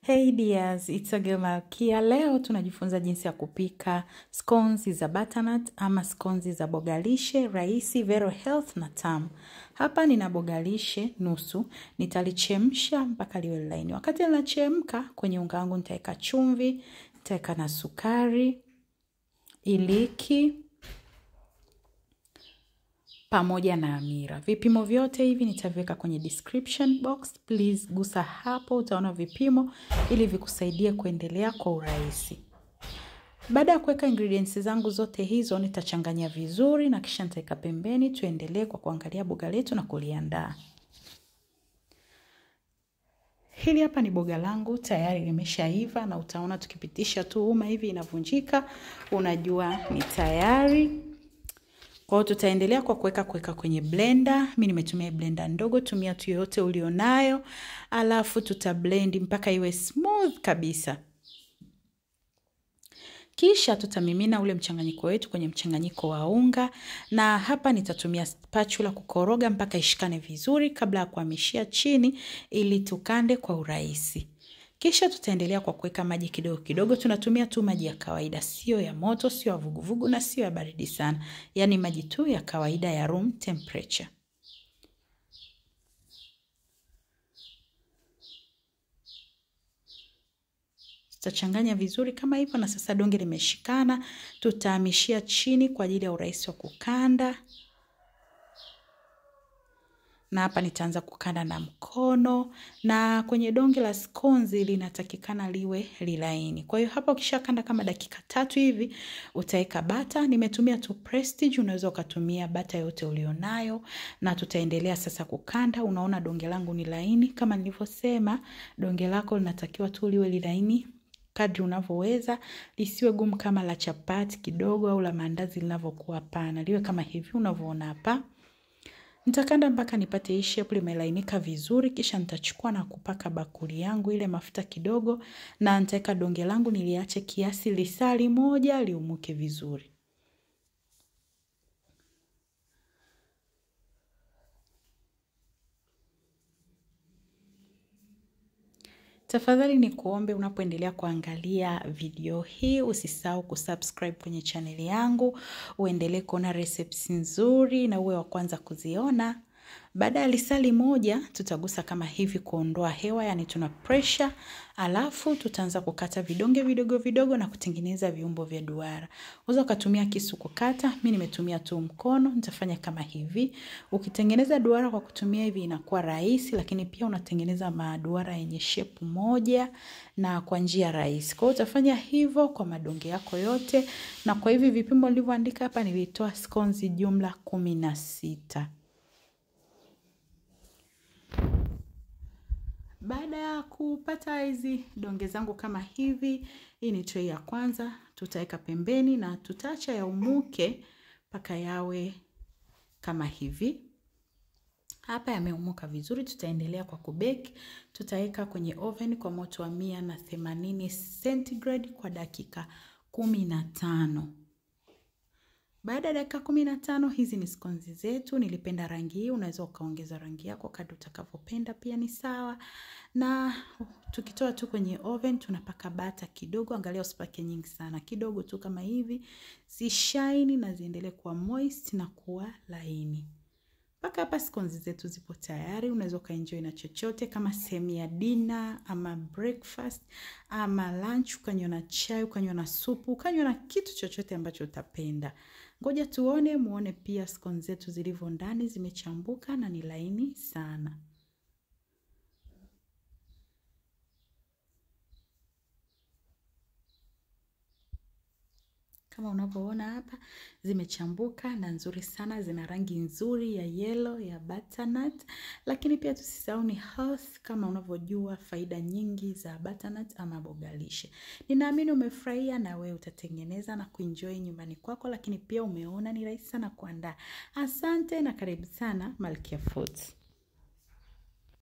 Hey dears, it's a girl Malkia. Leo tunajifunza jinsi ya kupika scones za butternut ama scones za bogalishe rahisi, very health na tamu. Hapa nina bogalishe nusu, nitalichemsha mpaka liwe laini. Wakati linachemka, kwenye unga wangu nitaweka chumvi, nitaweka na sukari, iliki pamoja na amira. Vipimo vyote hivi nitaviweka kwenye description box. Please gusa hapo, utaona vipimo ili vikusaidie kuendelea kwa urahisi. Baada ya kuweka ingredients zangu zote hizo, nitachanganya vizuri na kisha nitaweka pembeni. Tuendelee kwa kuangalia boga letu na kuliandaa. Hili hapa ni boga langu tayari limeshaiva, na utaona tukipitisha tu uma hivi inavunjika, unajua ni tayari. Kwa hiyo tutaendelea kwa kuweka kuweka kwenye blender. Mi nimetumia blender ndogo, tumia tu yoyote ulionayo, alafu tuta blend mpaka iwe smooth kabisa. Kisha tutamimina ule mchanganyiko wetu kwenye mchanganyiko wa unga, na hapa nitatumia spatula kukoroga mpaka ishikane vizuri kabla ya kuhamishia chini ili tukande kwa urahisi. Kisha tutaendelea kwa kuweka maji kidogo kidogo. Tunatumia tu maji ya kawaida, sio ya moto, sio ya vuguvugu na sio ya baridi sana, yaani maji tu ya kawaida ya room temperature. Tutachanganya vizuri kama hivyo, na sasa donge limeshikana, tutahamishia chini kwa ajili ya urahisi wa kukanda na hapa nitaanza kukanda na mkono, na kwenye donge la scones linatakikana liwe lilaini. Kwa hiyo hapa ukishakanda kama dakika tatu hivi utaweka bata. Nimetumia tu Prestige, unaweza ukatumia bata yote ulionayo, na tutaendelea sasa kukanda. Unaona donge langu ni laini, kama nilivyosema, donge lako linatakiwa tu liwe lilaini kadri unavyoweza, lisiwe gumu kama la chapati kidogo au la maandazi linavyokuwa. Hapana, liwe kama hivi unavyoona hapa. Nitakanda mpaka nipate hii shape limelainika vizuri, kisha nitachukua na kupaka bakuli yangu ile mafuta kidogo, na nitaweka donge langu niliache kiasi lisali moja liumuke vizuri. Tafadhali ni kuombe unapoendelea kuangalia video hii usisahau kusubscribe kwenye chaneli yangu, uendelee kuona recipes nzuri na uwe wa kwanza kuziona. Baada ya lisali moja tutagusa kama hivi kuondoa hewa, yani tuna pressure, alafu tutaanza kukata vidonge vidogo vidogo na kutengeneza viumbo vya duara. Unaweza ukatumia kisu kukata, mi nimetumia tu mkono, nitafanya kama hivi. Ukitengeneza duara kwa kutumia hivi inakuwa rahisi, lakini pia unatengeneza maduara yenye shape moja na kwa njia rahisi. Kwa hiyo utafanya hivyo kwa madonge yako yote, na kwa hivi vipimo nilivyoandika hapa nilitoa scones jumla kumi na sita. Baada ya kupata hizi donge zangu kama hivi, hii ni tray ya kwanza, tutaweka pembeni na tutaacha yaumuke mpaka yawe kama hivi. Hapa yameumuka vizuri, tutaendelea kwa kubeki. Tutaweka kwenye oven kwa moto wa mia na themanini centigrade kwa dakika kumi na tano. Baada ya dakika kumi na tano, hizi ni scones zetu. Nilipenda rangi hii, unaweza ukaongeza rangi yako kadri utakavyopenda, pia ni sawa. Na tukitoa tu kwenye oven, tunapaka bata kidogo. Angalia usipake nyingi sana, kidogo tu kama hivi, zishaini na ziendelee kuwa moist na kuwa laini. Mpaka hapa scones zetu zipo tayari. Unaweza ukaenjoy na chochote kama sehemu ya dinner ama breakfast ama lunch, ukanywa na chai, ukanywa na supu, ukanywa na kitu chochote ambacho utapenda. Ngoja tuone, muone pia scones zetu zilivyo ndani, zimechambuka na ni laini sana. Kama unavyoona hapa zimechambuka na nzuri sana, zina rangi nzuri ya yellow ya butternut, lakini pia tusisahau ni health, kama unavyojua faida nyingi za butternut ama bogalishe. Ninaamini umefurahia na wewe utatengeneza na kuenjoy nyumbani kwako, lakini pia umeona ni rahisi sana kuandaa. Asante na karibu sana Malkia Foods.